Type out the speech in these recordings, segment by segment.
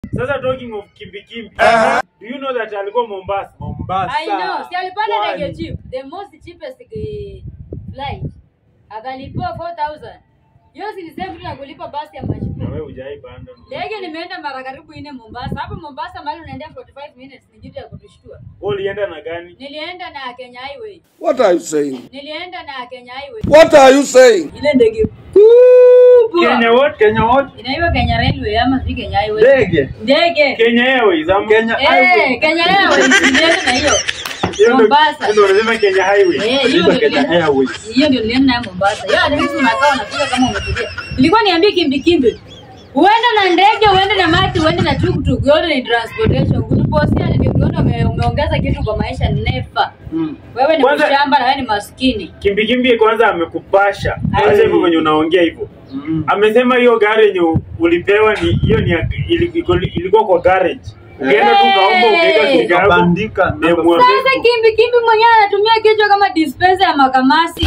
Sasa talking of kimbikimbi. Aha. Do you know that alikuwa Mombasa? Mombasa. I know. Si alipanda Pwani. ndege cheap. The most cheapest eh, flight. Akalipiwa 4000. Hiyo si ni same tu na kulipa basi ya Na majibu. wewe hujai panda. Ndege nimeenda mara karibu nne Mombasa. Hapo Mombasa mahali unaendea 45 minutes ni kitu ya kutushtua. Wewe ulienda na gani? Nilienda na Kenya Highway. What are you saying? Nilienda na Kenya Highway. What are you saying? Ile ndege kubwa. Kenya what? Kenya what? Inaitwa Kenya Railway ama si Kenya Highway? Ndege. Ndege. Kenya Airways ama Kenya Eh, Highway. Kenya Airways nilienda na hiyo. Hiyo ndio- Mombasa. hiyo ndio unasema Kenya Highway. Eh, hiyo Inaitwa ndio Kenya nilienda- Airways. hiyo ndio nilienda nayo Mombasa. Hiyo hata sisi unakaa unapiga kama umetulia. Nilikuwa niambie kimbi kimbi. Uende na ndege, uende na mati, uende na tuktuk, yote ni transportation. Kutupostia ni ukiona ume, umeongeza kitu kwa maisha never. Mm. Wewe ni Kwanza- mshamba na wewe ni maskini. Kimbikimbi kwanza amekupasha. Ai. Acha hivyo venye unaongea hivyo. Mm. Amesema hiyo gari yenye ulipewa ni hiyo ni ya- ili- iko- ilikuwa kwa garage. Ukienda tu kaomba ukaweka Hey. kitu yako. Kabandika na number mwambie- Sasa kimbi kimbi mwenyewe anatumia kichwa kama dispenser ya makamasi.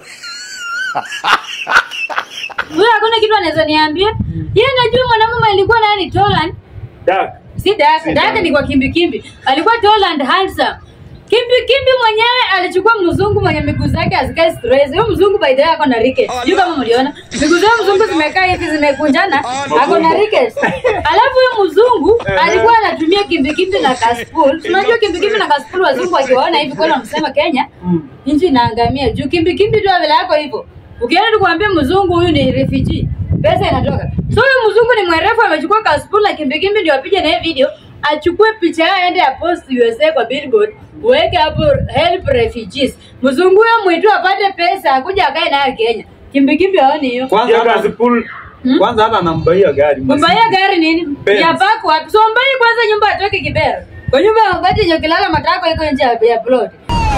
Wewe hakuna kitu anaweza niambia? Yeye najua mwanamume alikuwa naye ni Toland. Dak. Si Daka, Si Daka Daka. ni kwa kimbi kimbi. Alikuwa tall and handsome. Kimbi kimbi mwenyewe alichukua mzungu mwenye miguu zake hazikae straight. Huyo mzungu by the way ako na rickets. Sijui kama mliona. Miguu za mzungu zimekaa hivi zimekunjana, ako na rickets. Alafu huyo mzungu alikuwa anatumia kimbi kimbi na kaspul. Tunajua kimbi kimbi na kaspul wazungu wakiwaona hivi kwa wanasema Kenya Mm. nchi inaangamia. Juu kimbi kimbi tu vile yako hivyo. Ukienda tu kuambia mzungu huyu ni refugee, pesa inatoka. So huyu mzungu ni mwerefu amechukua kaspul na kimbi kimbi ndio apige na hii video, achukue picha yao aende ya post USA kwa billboard, uweke hapo help refugees. Mzungu huyo mwitu apate pesa akuja akae nayo Kenya. Kimbi kimbi haoni hiyo. Kwanza Hiyo hata kazi pool. kwanza hata anambaia gari. Mbaya gari nini? Benz. Ya bako wapi? So mbai kwanza nyumba atoke Kibera. Kwa nyumba ya wakati yenye kilala matako iko nje ya ya plot.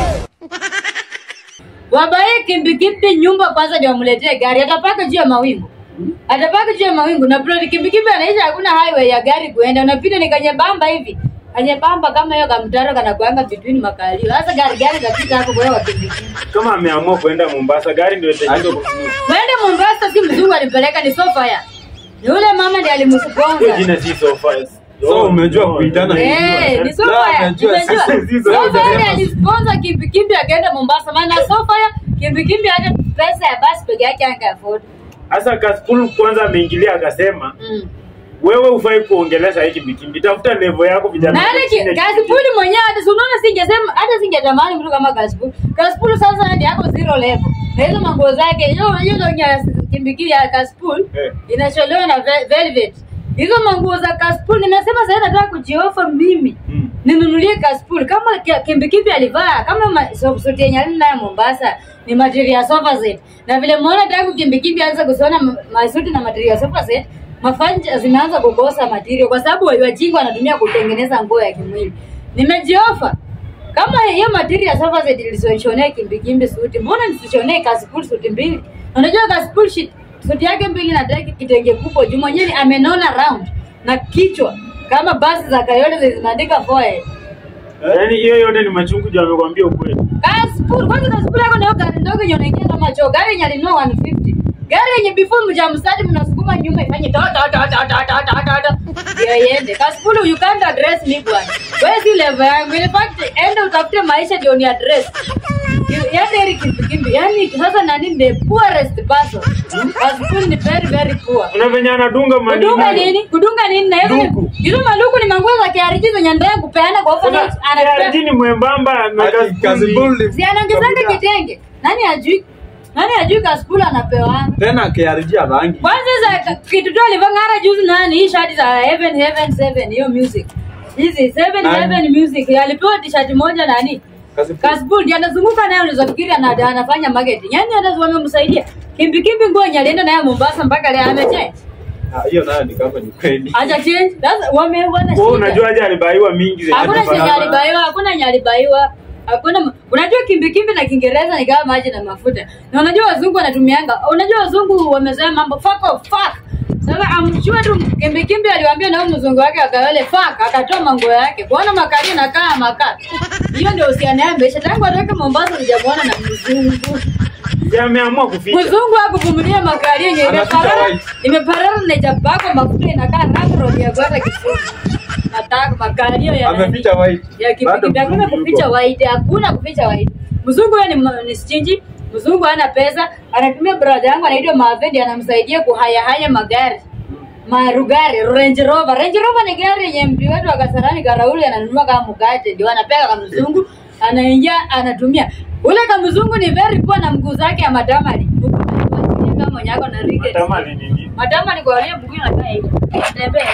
Wabaye kimbi kimbi nyumba kwanza ndio wamletee gari. Atapaka juu ya mawingu. Atapaka juu ya mawingu na plot kimbi kimbi anaisha hakuna highway ya gari kuenda. Unapita ni kanye bamba hivi. Kanye bamba kama hiyo kamtaro kana kuanga between makalio. Sasa gari gari kapita hapo kwa hiyo kimbi kimbi. Kama ameamua kwenda Mombasa, gari ndio itaenda. Wende Mombasa si mzungu alimpeleka ni Sofia. Ni ule mama ndiye Hiyo alimsponsa. jina si so fast. So umejua kuitana Eh, ni La, Sofia. amejua Nimejua. sisi- Sofia ndiye alisponsor kimbi kimbi akaenda Mombasa. Maana Sofia kimbi kimbi hata pesa ya basi peke yake anga afford. Sasa Kaspul kwanza ameingilia akasema, Mm. wewe ufai kuongelesha hiki kimbikimbi, tafuta level yako vijana. Na hata ki- Kasipuli mwenyewe hata si unaona singesema hata singetamani mtu kama Kasipuli. Kasipuli sasa ndiye yako zero level. Na hizo manguo zake hiyo hiyo ndio ya kimbi kimbi ya Kasipuli Eh. inasholewa na ve- velvet. Hizo manguo za Kasipuli nimesema sasa nataka kujiofa mimi. Mm. ninunulie kaspul kama kia- kimbikibi alivaa kama ma- so- suti yenye alina nayo Mombasa ni material ya sofa set, na vile muona tangu kimbikibi anza kusiona ma- masuti na material ya sofa set, mafanja zimeanza kukosa material kwa sababu wajinga wanatumia kutengeneza nguo ya kimwili. Nimejiofa kama hiyo material ya sofa set ilisonshonea kimbikimbi suti, mbona nisishonee kaspul suti mbili? Unajua kaspul shit suti yake mbili na teki kitenge kubwa juu mwenyewe amenona round na kichwa kama basi za Kayole zimeandika forehead. Yaani hiyo yote ni machungu juu amekwambia ukweli. Kasipul, kwanza kasipul yako nayo gari ndogo yenye unaingia kama choo. Gari yenye alinunua 150. Gari yenye before mjamstadi mnasukuma nyuma ifanye to to to to to to to to to. Ndio iende. Kasipul you can't address me bwana. Wewe si level yangu. In fact, enda utafute maisha ndio ni address. Yaani heri kimbi kimbi. Yaani sasa nani the poorest person. Kasipul ni very very poor. Kuna venye anadunga manini. Kudunga nini? Kudunga nini? Na hizo Luku. hizo maluku ni manguo za KRG zenye ndio kupeana kwa orphanage. Kuna ni mwembamba na Ati Kaspul kazi ni- bull Si anaongezanga kitenge. Nani ajui? Nani ajui kaspula anapewa? tena KRG ya rangi. Kwanza za kitu tu alivangara juzi nani hii shati za Heaven Heaven 7 hiyo music. Hizi 7 Nani? Heaven music alipewa t-shirt moja nani? Kazi Kasbul ndiye anazunguka nayo unaweza fikiri ana, anafanya marketing. Yaani hata wamemsaidia. Kimbi kimbi nguo yenye alienda nayo Mombasa mpaka leo amechange. Ah, hiyo nayo ni kama ni kweli. Acha change. Sasa wame wana Wewe unajua aje alibaiwa mingi zenye Hakuna alifanya. chenye alibaiwa, hakuna yenye alibaiwa. Hakuna unajua kimbi kimbi na Kiingereza ni kama maji na mafuta. Na unajua wazungu wanatumianga. Unajua wazungu wamezoea mambo fuck off fuck. Sasa amchua tu kimbi kimbi aliwaambia na huyo mzungu wake akawele fuck akatoa manguo yake. Kuona makari na kaa makaa. Hiyo ndio usiana ya maisha. Tangu atoke Mombasa sijamuona na mzungu. Si ameamua kuficha. mzungu akuvumilia makali yenye Anaficha imeparara white. imeparara na japako mafuta inakaa natural ya kwenda Kisumu. Nataka makalio ya nani? Ameficha white. ya Bado kipindi hakuna mzungu kuficha yuko. white, hakuna kuficha white. Mzungu yeye ni, m- ni stingy, mzungu hana pesa, anatumia brother yangu anaitwa Mavendi anamsaidia kuhayahaya magari marugari Range Rover. Range Rover ni gari yenye mtu wetu wa Kasarani Karauli ananunua kama mkate, ndio anapeka kama mzungu, anaingia anatumia. Ule kama mzungu ni very poor na mguu zake ya matamali. Kama mwenye ako na rickets. Matama ni nini? Matamali kwa wale mguu inakaa hivi. Tembea.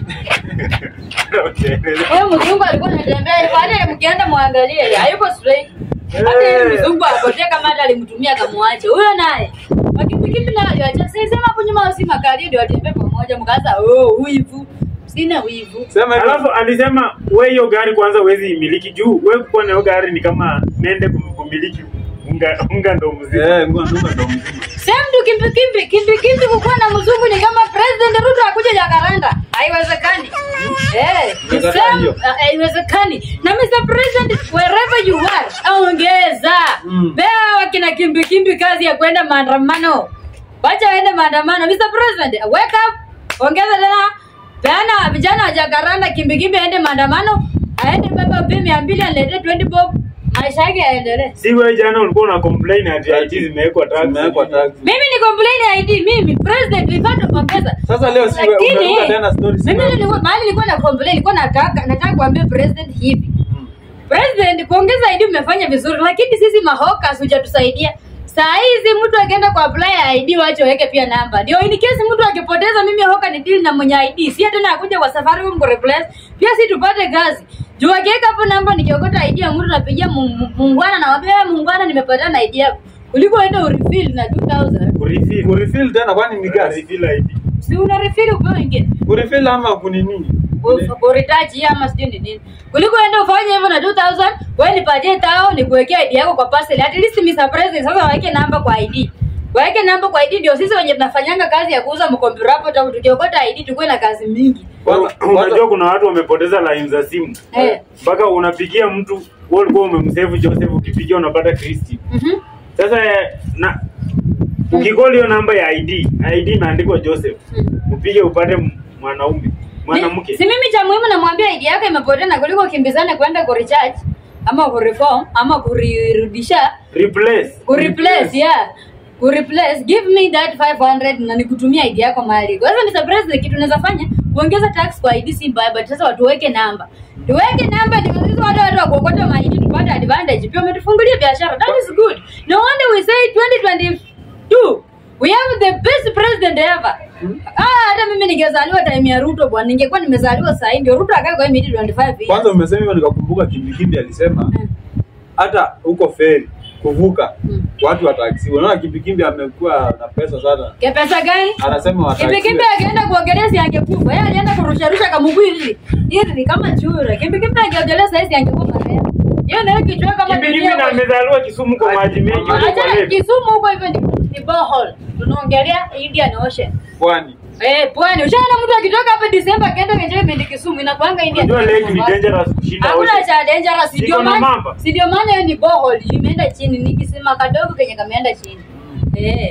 Okay. Huyo mzungu alikuwa anatembea hivyo, hata mkienda muangalie, hayuko straight. Hata yule mzungu apotea kama hata alimtumia akamwacha. Huyo naye. Wakipikipi na aliacha. Sasa sema hapo nyuma si makali ndio watembea pamoja mkaanza oh wivu. Sina wivu. Sema hivi. Alafu alisema we hiyo gari kwanza huwezi imiliki juu we kuwa na hiyo gari ni kama nende kum- kumiliki unga, unga ndo mzima. Eh, ngoja nduka ndo mzima. Same tu kimbi kimbi kimbi kimbi kukuwa na mzungu ni kama President Ruto akuje Jakaranda. Haiwezekani. Eh, ni Umekataa same, hiyo? uh, haiwezekani. Na Mr. President wherever you are, ongeza. Mm. Bea wakina kimbi kimbi kazi ya kwenda maandamano. Wacha waende maandamano. Mr. President, wake up. Ongeza tena. Peana vijana wa Jakaranda kimbi kimbi aende maandamano. Aende baba mpe mia mbili alete 20 bob. Maisha yake yaendelee. Si wewe jana ulikuwa una complain ati IT zimewekwa tax. Zimewekwa tax. Mimi ni complain ID mimi president nilipata pongeza. Sasa leo si wewe Lakini, umeruka tena stories. Mimi nilikuwa mahali nilikuwa na complain nilikuwa nataka nataka kuambia president hivi. Mm. President kuongeza ID umefanya vizuri lakini sisi mahoka hujatusaidia. Saa hizi mtu akienda kwa apply ID wache waweke pia namba. Ndio in case mtu akipoteza mimi hoka ni deal na mwenye ID. Si tena akuja kwa Safaricom ku replace. Pia si tupate kazi. Juu akiweka hapo namba nikiokota ID ya mtu napigia mu- mu- muungwana na wambia muungwana nimepata na ID yako. Kuliko enda urefill na 2000. Kurefill. Kurefill tena kwani ni gas? Kurefill ID. Si una refill upewe ingine. Kurefill ama kunini? kuritaji ama sijui ni nini kuliko enda ufanye hivyo na 2000 wewe nipatie tao nikuwekea ID yako kwa parcel at least Mr. President sasa waweke namba kwa ID waweke namba kwa ID ndio sisi wenye tunafanyanga kazi ya kuuza mkompyuta hapo tu tukiokota ID tukuwe na kazi mingi Kwanza- Unajua kuna watu wamepoteza line za simu eh mpaka unapigia mtu wewe ulikuwa umemsave Joseph, ukipigia unapata Christy. mhm Sasa eh, na ukikoli hiyo namba ya ID, ID imeandikwa Joseph, upige upate m- mwanaume mwanamke. si mimi cha muhimu namwambia ID yako imepotea na kuliko kimbizane kwenda ku recharge ama ku reform ama kurirudisha Replace. kureplace yeah kureplace give me that 500 na nikutumia ID yako mahali kwa hivyo Mr. President kitu unaweza fanya kuongeza tax kwa ID si mbaya but sasa watu waweke namba tuweke namba ndio sisi wale watu wa kuokota mahindi tupate advantage pia umetufungulia biashara that is good no wonder we say 2022 we have the best president ever ah hata mimi ningezaliwa time ya Ruto bwana ningekuwa nimezaliwa saa hii ndio Ruto akae kwa hii midi 25 years Kwanza umesema hivyo nikakumbuka kimbikimbi alisema Mm. hata huko feri kuvuka Mm. watu wataksiwa. Unaona kimbikimbi amekuwa na pesa sana. Ke pesa gani Anasema wataksiwa. Kimbikimbi akienda kuogelea si angekufa. Yeye alienda kurusharusha kamuguu hivi. Hivi kama chura. Kimbikimbi angeogelea sasa hizi angekufa marehemu. Yeye ndio kichwa kama Kimbikimbi dunia na kwa- amezaliwa Kisumu kwa maji mengi huko kwa Acha lake. Kisumu huko hivyo ni, ni borehole. Tunaongelea Indian Ocean. Pwani. Eh, pwani. Ushaona mtu akitoka hapa Disemba akaenda enjoyment Kisumu inakuanga Indian. Unajua lake ni Ocean. dangerous kushinda Hakuna ocean. cha dangerous. Iko Ndio na maana mamba. si ndio maana hiyo ni borehole imeenda chini. Ni kisima kadogo kenye kameenda chini. Eh.